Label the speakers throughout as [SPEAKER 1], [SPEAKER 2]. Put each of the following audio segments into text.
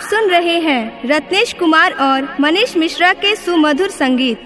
[SPEAKER 1] सुन रहे हैं रत्नेश कुमार और मनीष मिश्रा के सुमधुर संगीत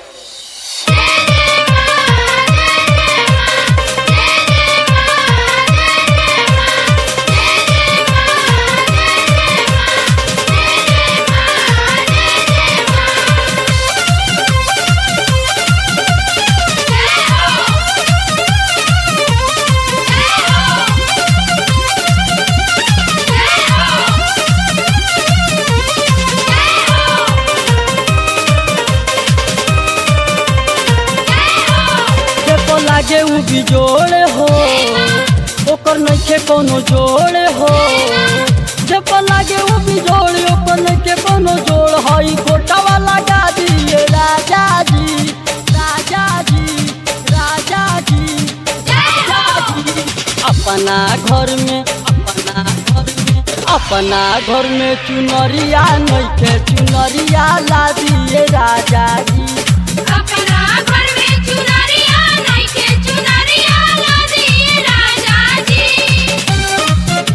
[SPEAKER 2] देखो लागे उ बिजोड़ हो ओकर नइखे कोनो जोड़ हो देखो लागे उ बिजोड़ ओकर नइखे कोनो जोड़ हई गोटावा लगा दिए राजा जी राजा जी राजा जी राजा जी अपना घर में अपना घर में अपना घर में चुनरिया नइखे चुनरिया ला दिए राजा जी
[SPEAKER 3] अपना घर में चुनरिया नइखे चुनरिया ला दिए राजा जी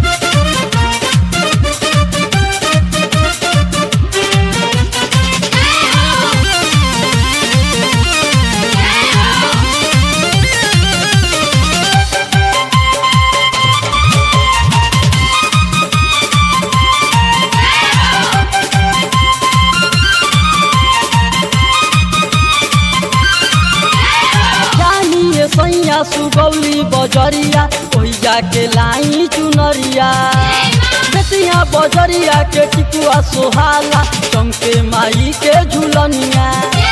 [SPEAKER 2] जानिए सैया सुगौली बजरिया ओहि जाके लाई चुनरिया बेतिया बजरिया के टिकुआ सोहाला चमके माई के झुलनिया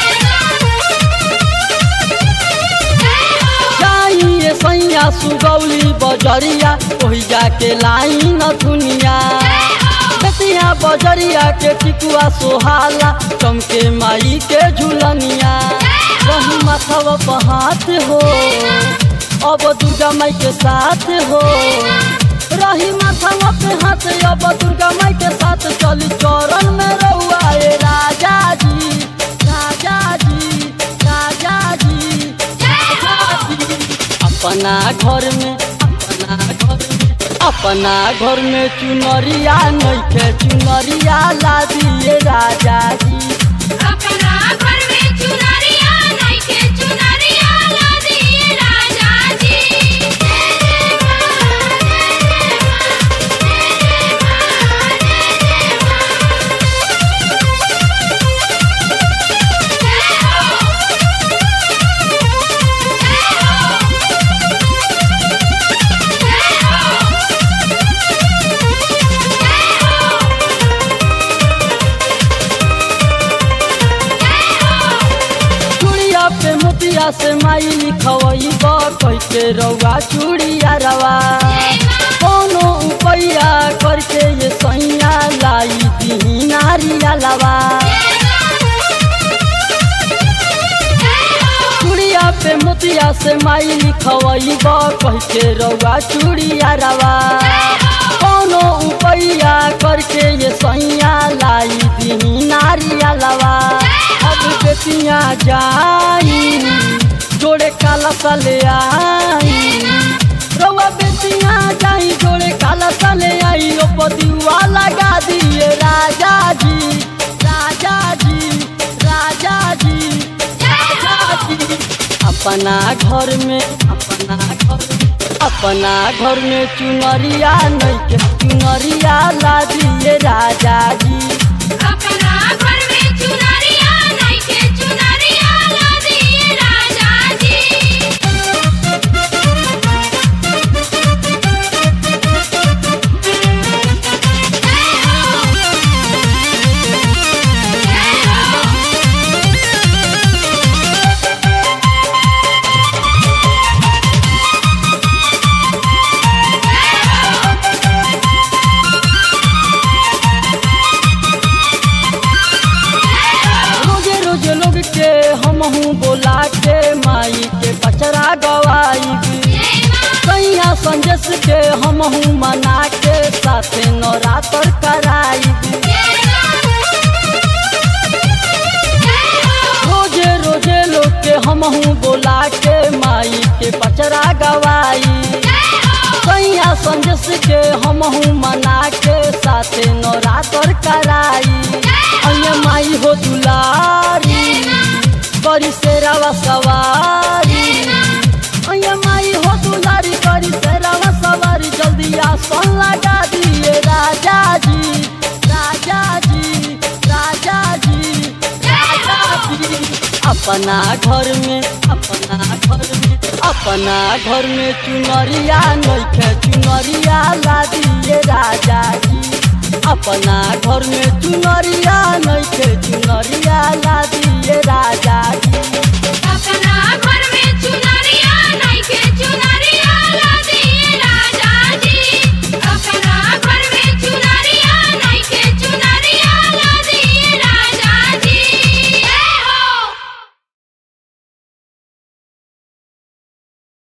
[SPEAKER 2] जाइए सैया सुगौली बजरिया ओहि जाके लाई नथुनिया बेतिया बजरिया के टिकुआ सोहाला चमके माई के झुलनिया रही माथव पहात हो अब दुर्गा माई के साथ हो रही माथव पे हाथ अब दुर्गा माई के साथ चली चरण में रहुआ ए राजा जी राजा जी राजा जी राजा जी अपना घर में अपना घर में अपना घर में चुनरिया नइखे चुनरिया ला दिए राजा जी
[SPEAKER 3] अपना घर में चुनरिया नइखे चुनरिया ला दिए राजा जी
[SPEAKER 2] चूड़िया पे मोतिया से माई लिखवई कह के रउआ चूड़िया रवा कोनो उपैया करके ये सैया लाई दी नारिया लवा चूड़िया पे मोतिया से माई लिखवई कह के रउआ चूड़िया रवा कोनो उपैया करके ये सैया लाई दी नारिया लवा अब बेटिया जाई जोड़े काला सले आई रउआ बेटिया जाई जोड़े काला सले आई ओ पतिवा लगा दिए राजा जी राजा जी राजा जी राजा जी अपना घर में अपना घर में अपना घर में चुनरिया नइखे चुनरिया ला दिए राजा जी
[SPEAKER 3] अपना घर में चुनरिया नइखे चुनरिया ला दिए राजा जी
[SPEAKER 2] रोजे रोजे लोग के हमहू बोला के माई के पचरा गवाई कैया संजस के हमहू मना के साथे नवरात्र कराई रोजे रोजे लोग के हमहू बोला के माई के पचरा गवाई कैया संदेश के हमहू मना के साथे नवरात्र कराई अन्य माई हो दुलारी करी सेरावा सवारी अन्य माई हो दुलारी करी सेरावा सवारी जल्दी आसन लगा दिए राजा जी राजा जी राजा जी राजा जी अपना घर में अपना घर में अपना घर में चुनरिया नइखे चुनरिया ला दिए राजा जी अपना घर में चुनरिया नइखे चुनरिया ला दिए राजा जी